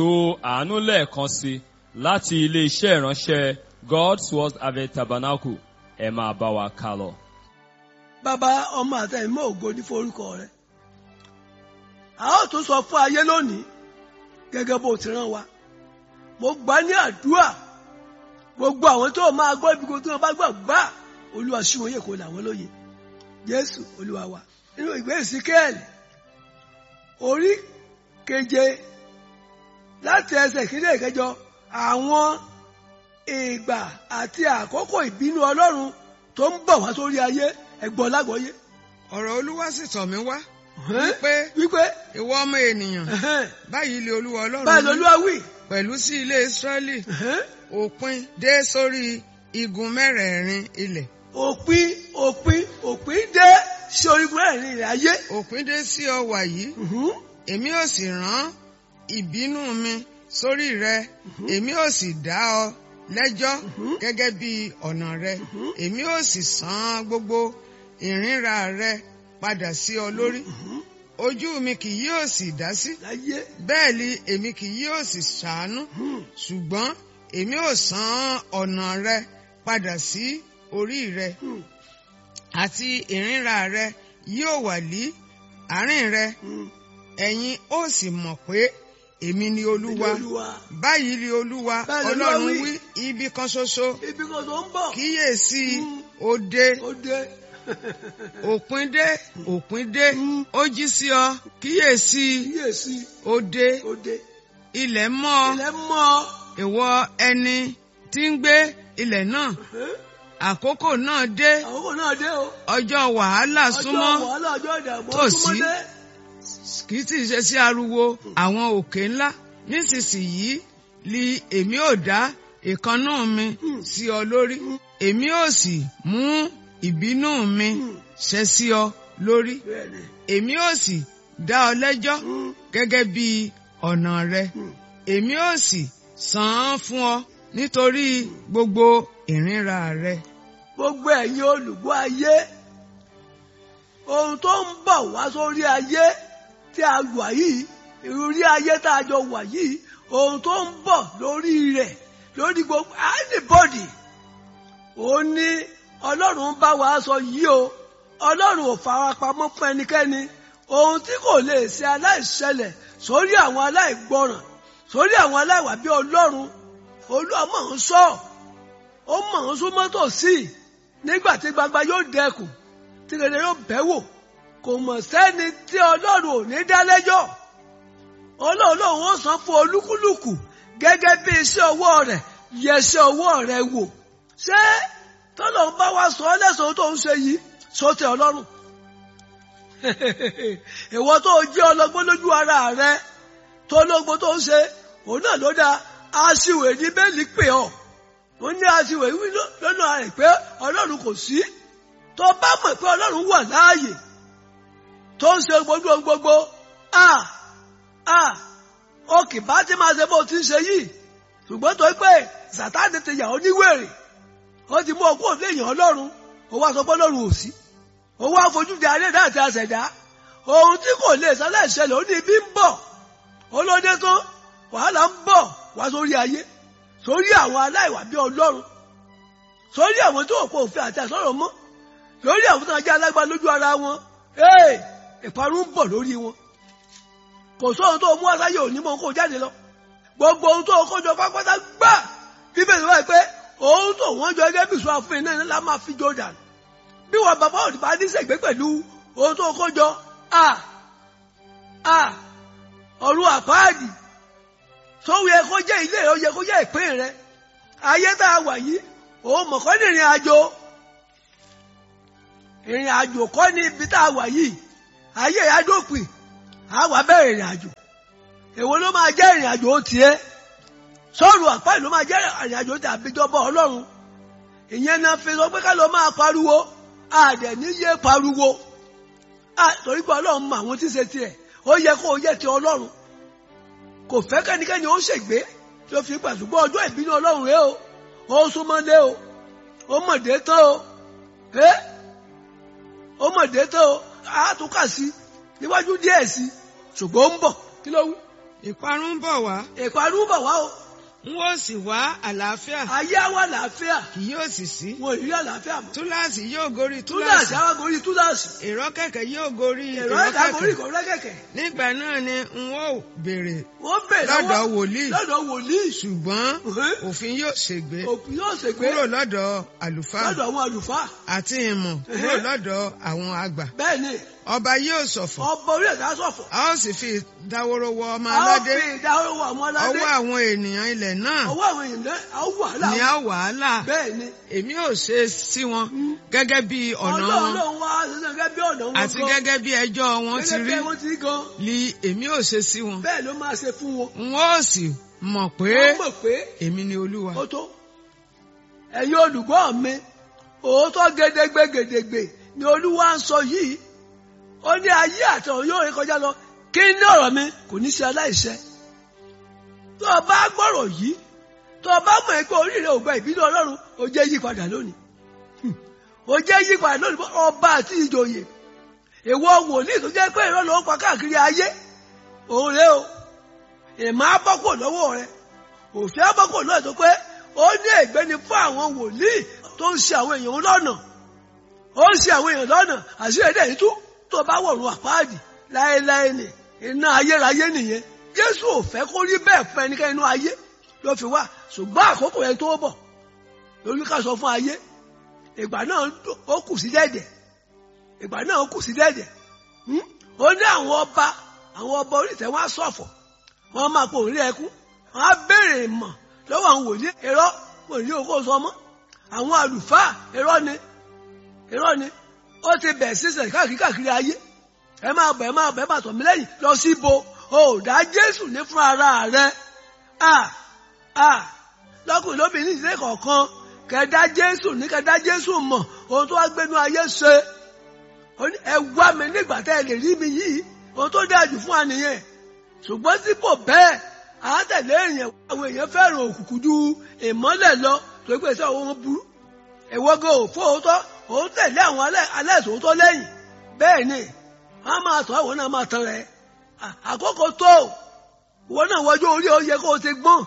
lo àánú lẹ́ẹ̀kan sí láti ilé-iṣẹ́ ìránṣẹ́ God's Word Harvest Tabernacle ẹ máa bá wa kà lọ. bàbá ọmọ àtẹ̀yìnmọ́ ògo ní forúkọ rẹ̀ a ó tún sọ fún ayé lónìí gẹ́gẹ́ bó ti rán wa mo gbà ní àdúrà gbogbo àwọn tó máa gbọ́ ibi tí wọ́n bá gbà gbà olúwa ṣí wọn yè kó làwọn lóye jésù olúwa wa nínú ìwé ìsíkẹ́ẹ̀lì orí keje láti ẹsẹ̀ ìkílẹ̀ ìkẹjọ àwọn ìgbà àti àkókò ìbínú ọlọ́run tó ń bọ̀ wá sórí ayé ẹ̀gbọ́n lágbọ́yé. ọ̀rọ̀ olúwa sì tọ̀ mí wá wípé wípé ìwọ ọmọ ènìyàn báyìí lè olúwa ọlọ́run báyìí wí lolúwa wí. pẹ̀lú sí ilé israẹli òpin dé sórí igun mẹ́rẹ̀ẹ̀rin ilẹ̀ òpin òpin òpin dé sí orígun ẹ̀rin ilẹ̀ ayé. òpin dé sí ọwà yìí èmi ò sì rán ìbínú mi sórí rẹ èmi ò sì dá ọ lẹ́jọ́ gẹ́gẹ́ bí ọ̀nà rẹ èmi ò sì san gbogbo ìrìnra rẹ padà sí ọ lórí ojú mi kì yóò sì dá sí láyé bẹ́ẹ̀ ni èmi kì yóò sì ṣàánú ṣùgbọ́n èmi ò san ọ̀nà rẹ padà sí orí rẹ àti ìrìnra rẹ yóò wà ní àárín rẹ ẹ̀yin ó sì mọ̀ pé èmi ni olúwa olúwa báyìí ni olúwa Báyìí ni Olúwa ọlọ́run wí. wí ibi kan ṣoṣo ibi kan tó ń bọ̀ kíyèsí Mm. òde ó dé òpin dé òpin dé ó jí sí ọ kíyèsí kíyèsí òde ó dé ilẹ̀ mọ́ ọ ilẹ̀ mọ́ ìwọ ẹni tí ń gbé ilẹ̀ náà àkókò náà dé àkókò náà dé o ọjọ́ wàhálà súnmọ́ ọjọ́ wàhálà ọjọ́ ìdààmú ó tòsí. súnmọ́ dé. kì í sì ṣe sí ariwo àwọn òkè ńlá nísinsìnyí li èmi ò dá ìkannú mi sí ọ lórí èmi ò sì mú ìbínú mi ṣẹ sí ọ lórí bẹ́ẹ̀ni èmi ò sì dá ọ lẹ́jọ́ gẹ́gẹ́ bí ọ̀nà rẹ èmi ò sì san án fún ọ nítorí gbogbo ìrìnra rẹ. gbogbo ẹ̀yin olùgbọ́ ayé ohun tó ń bọ̀ wá sórí ayé tí a wà yìí ìrírí ayé tá a jọ wà yìí ohun tó ń bọ̀ lórí rẹ̀ lórí gbogbo anybody ó ní ọlọ́run bá wa sọ yìí o ọlọ́run ò fara pamọ́ fún ẹnikẹ́ni ohun tí kò lè ṣe aláìṣẹlẹ̀ sórí àwọn aláìgbọràn sórí àwọn aláìwà bí ọlọ́run olúwa mọ̀ ń sọ ó mọ̀ ń súnmọ́ tòsí nígbà tí gbagba yóò dẹkùn tí rere yóò bẹ́ wò kò mọ̀ sẹ́ni tí ọlọ́run ò ní dá lẹ́jọ́ ọlọ́run lòun ó san fún olúkúlùkù gẹ́gẹ́ bí iṣẹ́ ọwọ́ rẹ̀ yẹ iṣẹ́ ọwọ́ rẹ̀ wò ṣé tọ́lọ́run bá wá sọ ọ́ lẹ́sàn-án tó ń ṣe yìí sọ́tẹ̀ ọlọ́run ìwọ tó jẹ́ ọlọ́gbọ́n lójú ara rẹ tó lógbó tó ń ṣe òun náà ló dáa aṣiwè ní bẹ́ẹ̀lì pè ọ́ ó ní aṣiwè wí ló- lọ́nà rẹ̀ pé ọlọ́run kò sí tó bá mọ̀ pé ọlọ́run wà láàyè tó ń ṣe gbogbo gbogbo a a ó kì bá ti máa ṣe bó ti ń ṣe yìí ṣùgbọ́n tó pé sàtáàdì ti yà ó níwèrè ó ti mú ọkọ òde èèyàn ọlọ́run ó wá sọ pé ọlọ́run ò sí ó wá fojú di ayé náà àti àṣẹ̀dá ohun tí kò lè sálẹ̀ ṣẹlẹ̀ ó ní ibi ń bọ̀ olóde tó wàhálà ń bọ̀ wá sórí ayé sórí àwọn aláìwà bí ọlọ́run sórí àwọn tó kó òfin àti àsọ̀rọ̀ mọ́ lórí àwọn tó ń jẹ́ alágbá lójú ara wọn ee ìparun ń bọ̀ lórí wọn kò sóhun tó mú asáyé òní mọ́ kó jáde lọ gbogbo ohun tó kó jọ pápátá gbà bíbélì wáyé pé ohun tó wọ́n jọ gẹ́gẹ́ bí ìṣúra fún iná ńlá máa fi jọ dànù bí wọn bàbá òdì bá ní sègbé pẹ̀lú ohun tó kó jọ a a ọ̀run àpáàdì tó yẹ kó jẹ́ ilé rẹ ó yẹ kó jẹ́ ìpín rẹ ayé tá a wà yìí òun mọ̀kọ́ ní ìrìn àjò ìrìn àjò kọ́ ní ibi tá a wà yìí ayé ìyádópin a wà bẹ̀rẹ̀ ìrìn àjò èwo ló máa jẹ́ ìrìn àjò tiẹ̀ sọ́ọ̀rù àpáàdì ló máa jẹ́ ìrìn àjò tí àbíjọba ọlọ́run ìyẹn náà fi sọ pé ká lọ máa pariwo àdẹ̀ níyé pariwo Ah, torí pé ọlọ́run mọ àwọn tí ń ṣe tiẹ̀ ó yẹ kó o yẹ ti ọlọ́run kò fẹ́ kẹ́nikẹ́ni ó ṣègbé tí ó fi gbà ṣùgbọ́n ọjọ́ ìbínú ọlọ́run rẹ o ó súnmọ́lé o ó mọ̀dé tán o ẹ́ ó mọ̀dé tán o á tún kà sí níwájú díẹ̀ sí ṣùgbọ́n ó ń bọ̀ kí ló wí ìparun ń bọ̀ wá ìparun bọ̀ wá o n ó sì wá àlàáfíà ayé àwa àlàáfíà kì yóò sì sí wọn ò rí àlàáfíà mọ́ túláàsì yóò gorí túláàsì túláàsì àwọn gorí túláàsì èrò kẹ̀kẹ́ yóò gorí èrò èrò ẹ̀dá gorí kẹ̀kẹ́ kò rẹ́kẹ̀kẹ̀ nígbà náà ni n ó béèrè wọ́n bẹ̀ lọ́dọ̀ wòlíì lọ́dọ̀ wòlíì ṣùgbọ́n Mhm. òfin yóò ṣègbé òpin yóò ṣègbè kúrò lọ́dọ̀ àlùfáà lọ́dọ̀ àwọn àlùfáà àti ìmọ̀ kúrò lọ́dọ̀ àwọn àgbà bẹ́ẹ̀ ni ọba yóò ṣọ̀fọ̀ ọba orí ẹ̀dá ṣọ̀fọ̀ a ó sì fi ìdáwóró wọ ọmọ a ó aládé fi ìdáwọ́ àwọn aládé ọwọ́ àwọn ènìyàn ilẹ̀ náà ọwọ́ àwọn èèyàn náà a ó wàhálà ni a wàhálà bẹ́ẹ̀ ni èmi ò ṣe sí wọn gẹ́gẹ́ bí ọ̀nà ọlọ́run wọn náà wá ṣẹṣẹ gẹ́gẹ́ bí ọ̀nà wọn àti gan gẹ́gẹ́ bí ẹjọ́ wọn ti gẹ́gẹ́ rí bí wọ́n ti rí gan li èmi ò ṣe sí wọn bẹ́ẹ̀ ló máa ṣe fún wọn n ó sì mọ̀ pé wọ́n mọ̀ pé èmi ni olúwa ó tó ẹ̀yin olùgbọ́ mi òótọ́ gédégbé gédégbé ni olúwa ń sọ yìí ó ní ayé àtọ̀run yóò rí kọjá lọ kí ní ọ̀rọ̀ mi kò ní ṣe aláìṣẹ tó o bá gbọ́rọ̀ yìí tó o bá mọ̀ pé orí rẹ ò gba ìbínú ọlọ́run ó jẹ́ yí padà lónìí Hmm. ó jẹ́ yí padà lónìí fún ọba àti ìjòyè èwo wòlíì tó jẹ́ pé ìrọ́ ló ń pa káàkiri ayé òun rẹ o ìmọ̀ abọ́kò lọ́wọ́ rẹ òfin abọ́kò náà tó pé ó ní ègbé ni fún àwọn wòlíì tó ń ṣe àwọn èèyàn lọ́nà ó ń ṣe àwọn èèyàn lọ́nà àṣírí ẹ̀dẹ̀ yìí tú tó bá wọ̀run àpáàdì láéláé ni iná ayérayé nìyẹn jésù ò fẹ́ kó rí bẹ́ẹ̀ fún ẹnikẹ́ni inú ayé ló fi wá ṣùgbọ́n àkókò yẹn tó bọ̀ lórí ká sọ fún ayé ìgbà náà ó kù sí dẹ́dẹ̀ ìgbà náà ó kù sí dẹ́dẹ̀ Hmm? ó ní àwọn ọba àwọn ọba oríṣẹ́ wọn á ṣọ̀fọ̀ wọn máa pò ń rí ẹkún wọn á béèrè ìmọ̀ lọ́wọ́ àwọn wòlíì irọ́ kò ní okó sọ mọ́ àwọn àlùfáà irọ́ ni irọ́ ni ó ti bẹ̀ sísẹ̀ káàkiri káàkiri ayé ẹ máa bẹ̀ ẹ máa bẹ̀ ẹ máa tọ̀ mí lẹ́yìn lọ sí ibo ò dá Jésù ní fún ara rẹ à à lọ́kùnrin lóbìnrin ìdílé kọ̀ọ̀kan kẹ̀dá Jésù ní kẹ̀dá Jésù mọ̀ ohun tó wá gbénu ayé ṣe ó ní ẹ wá mi nígbà tẹ́ ẹ lè rí mi yìí ohun tó dáa jù fún wa nìyẹn ṣùgbọ́n sípò bẹ́ẹ̀ àátẹ̀lé èèyàn àwọn èèyàn fẹ́ràn òkùnkùn ju ìmọ́lẹ̀ lọ tó gbé sí àwọn burú ìwọ́gọ̀ òfò òótọ́ òun tẹ̀lé àwọn aláìsòótọ́ lẹ́yìn bẹ́ẹ̀ ni wọ́n á máa tọ́ àwọn náà máa tán rẹ̀ àkókò tó ìwọ náà wọjú orí ó yẹ kó o ti gbọ́n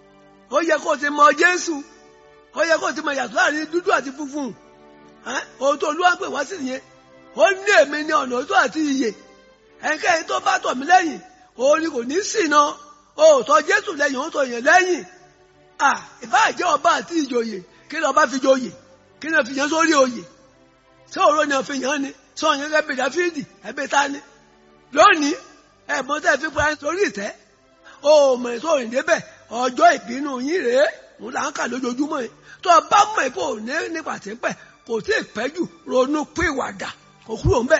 ó yẹ kó o ti mọ Jésù ó yẹ kó o ti mọ yàtọ̀ láàrin dúdú àti funfun ohun tó olúwa ń pè wá sí nìyẹn ó ní èmi ní ọ̀nà òótọ́ àti ìyè ẹnikẹ́ni tó bá tọ̀ mí lẹ́yìn òun ni kò ní ṣìnà òótọ́ Jésù lẹ́yìn òótọ́ yẹn lẹ́yìn à ìbáàjẹ́ ọba àti ìjòyè kí ni ọba fi joyè kí ni ó fi yẹn sórí oyè ṣé òró ni ó fi yàn ni sọ yẹn ẹbí Dáfídì ẹbí ta ni lónìí ẹ̀gbọ́n tẹ́ fi parí sórí ìtẹ́ òmò ètò òrìn débẹ̀ ọjọ́ ìbínú yín rèé òun là ń kà lójoojúmọ́ yìí tó o bá mọ̀ ipò òní nípa tí ń pẹ̀ kò tí ì pẹ́ jù ronú pìwàdà kò kúrò ń bẹ̀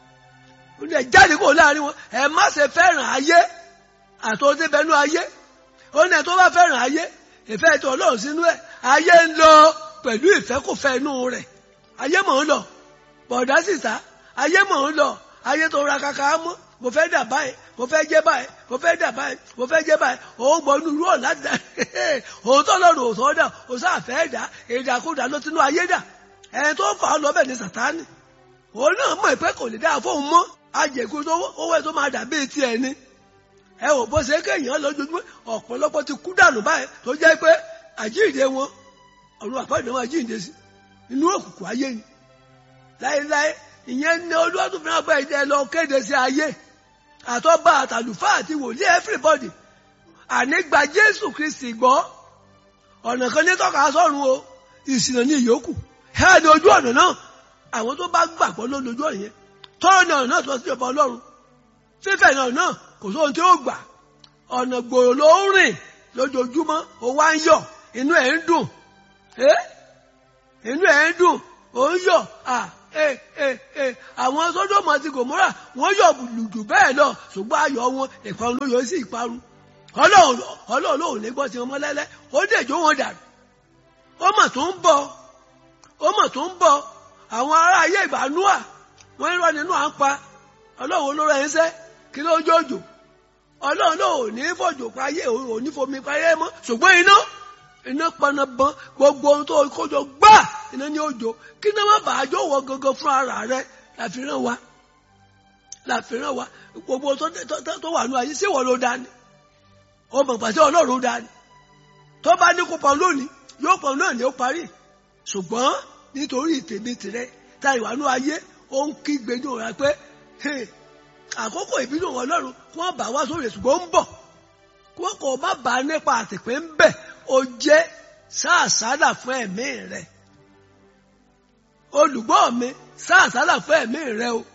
ó ní ẹ jáde kó láàrin wọn ẹ má ṣe fẹ́ràn ayé àtọ́jú bẹnu ayé ó ní ẹ tó bá fẹ́ràn ayé ìfẹ́ ètò ọlọ́run sínú ẹ̀ ayé ń lọ pẹ̀lú ìfẹ́kùfẹ́ inú rẹ̀ ayé mọ̀ ń lọ bọ̀dá sísá ayé mọ̀ ń lọ ayé tó ra kaka mọ́ mo fẹ́ dà báyìí mo fẹ́ jẹ́ báyìí mo fẹ́ dà báyìí mo fẹ́ jẹ́ báyìí òun gbọ́ inú rúọ̀ láti dà òun tó lọ́rùn òsàn dà òun sáà fẹ́ dà ìdàkudà ló tinú ayé dà ẹni tó fà á lọ bẹ́ẹ̀ ni sàtánì òun náà mọ̀ pé kò lè dáa fóun mọ́ ajẹ̀kú tó owó ẹ̀ tó máa dà bíi tiẹ̀ ni ẹ ò bó ṣe kéèyàn lójoojúmọ́ ọ̀pọ̀lọpọ̀ ti kú dànù báyìí tó jẹ́ pé àjíǹde wọn ọ̀run àpáàdé wọn àjíǹde sí inú òkùnkùn ayé ni láéláé ìyẹn ní olúwa tó fẹ́ràn bá ẹ̀jẹ̀ lọ kéde sí ayé àtọ́gbà àtàlùfáà àti wòlíì everybody ànígbà jésù kristi gbọ́ ọ̀nà kan ní tọ́ka sọ́run o ìsìnà ní ìyókù ẹ̀ ní ojú ọ̀nà náà àwọn tó bá gbàgbọ́ ló lójú ọ̀nà yẹn tọ́rọ̀ náà náà tó sí ọba ọlọ́run fífẹ̀ náà náà kò sóhun tí ó gbà ọ̀nà gbòòrò ló ń rìn lójoojúmọ́ ó wá ń yọ̀ inú ẹ̀ ń dùn inú ẹ̀ ń dùn ó ń yọ̀ àwọn sódòmù àti gòmórà wọ́n yọ̀ lùdù bẹ́ẹ̀ lọ ṣùgbọ́n ayọ̀ wọn ìparun ló yọ sí ìparun ọlọ́run lòun lè gbọ́ tí wọn mọ́ lẹ́lẹ́ ó dèjò wọn dànù ó mà tó ń bọ̀ ó mà tó ń bọ̀ àwọn ará ayé ìbánúà wọ́n ń rọ́ nínú à ń pa ọlọ́run olóró ẹ̀ ń sẹ́ kí ló jòjò ọlọ́run náà ò ní fòjò páyé ò ní fomi páyé mọ́ ṣùgbọ́n iná iná panabọn gbogbo ohun tó kójọ gbà iná ní òjò kí iná má bàa jó wọ gangan fún ara rẹ láfihàn wa láfihàn wa gbogbo tó wà ní ayé sí ìwọ ló dání ó mọ̀ pàṣẹ ọlọ́run dání tó bá ní kó pọn lónìí yóò pọn náà ní ó parí ṣùgbọ́n nítorí tèmi tìrẹ ta ìwànú ayé ó ń kígbe ní òun pé "Hey, àkókò ìbínú ọlọ́run kí wọ́n bá wá sórí ṣùgbọ́n ó ń bọ̀ kí wọ́n kò má bàa nípa àtìpé ń bẹ̀ ó jẹ́ sáàsálà fún ẹ̀mí rẹ̀ olùgbọ́ mi sáàsálà fún ẹ̀mí rẹ̀ o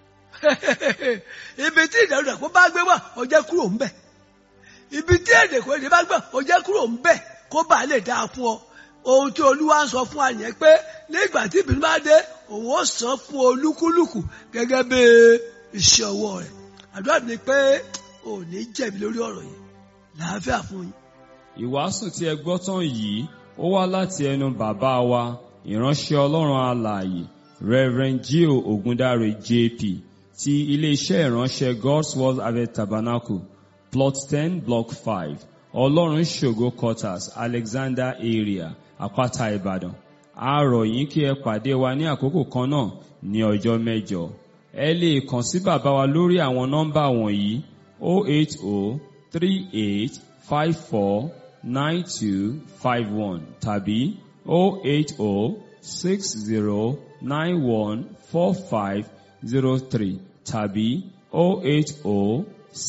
ibi tí ìdẹ̀rù rẹ̀ kó bá gbé wà ó jẹ́ kúrò ń bẹ̀ ibi tí èdè kò èdè bá gbà ó jẹ́ kúrò ń bẹ̀ kó bàa lè dáa fún ọ ohun tí olúwa ń sọ fún wa yẹn pé nígbà tí ìbínú bá dé òun ó san fún olúkúlùkù gẹ́gẹ́ bí iṣẹ́ ọwọ́ rẹ̀ àdúrà ni pé ò ní jẹ̀bi lórí ọ̀rọ̀ yìí làáfíà fún yín. Ìwàásù tí ẹ gbọ́ tán yìí ó wá láti ẹnu bàbá wa ìránṣẹ́ Ọlọ́run alààyè Reverend Gio Ogundare JP ti ilé-iṣẹ́ ìránṣẹ́ God's Word Harvest Tabernacle plot ten block five Ọlọ́run ṣògo quarters Alexander area Àpáta Ìbàdàn a rọ̀ yín kí ẹ pàdé wa ní àkókò kan náà ní ọjọ́ mẹ́jọ ẹ lè kàn sí bàbá wa lórí àwọn nọ́mbà wọ̀nyí 08038549251 tàbí 08060914503 tàbí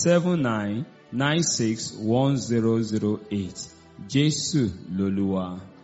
08079961008 Jésù lolúwa.